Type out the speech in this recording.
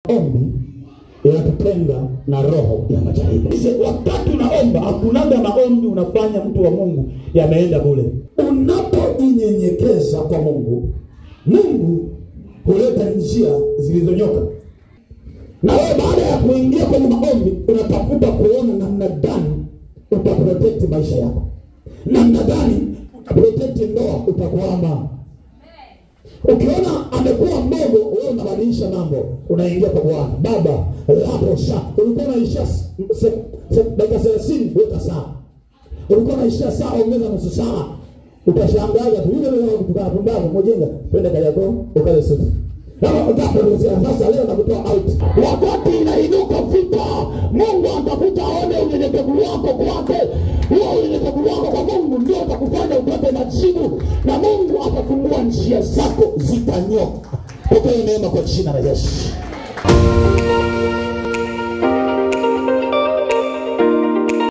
Ombi inatutenga na roho ya majaribu. Sisi, Wakati unaomba, hakunaga maombi unafanya mtu wa Mungu yameenda bure. Unapojinyenyekeza kwa Mungu, Mungu huleta njia zilizonyoka, na wewe baada ya kuingia kwenye maombi unatafuta kuona namna gani utaprotect maisha yako, namna gani utaprotect ndoa, utakwama Ukiona amekuwa mdogo, wewe unabadilisha mambo, unaingia kwa Bwana. Baba, hapo saa ulikuwa unaisha se- se- dakika thelathini, weka saa. Ulikuwa unaisha saa, ongeza nusu saa. Utashangaza tu yule yule kutoka pumbavu mojenga, twende Kariakoo ukale supu. Kama utakuruhusia sasa, leo nakutoa out. Wakati inainuka vita, Mungu atafuta aone unyenyekevu wako kwake. Huo unyenyekevu wako kwa Mungu ndio utakufanya upate majibu, na Mungu atafungua njia zako zitanyoka. Pokea neema kwa jina la Yesu.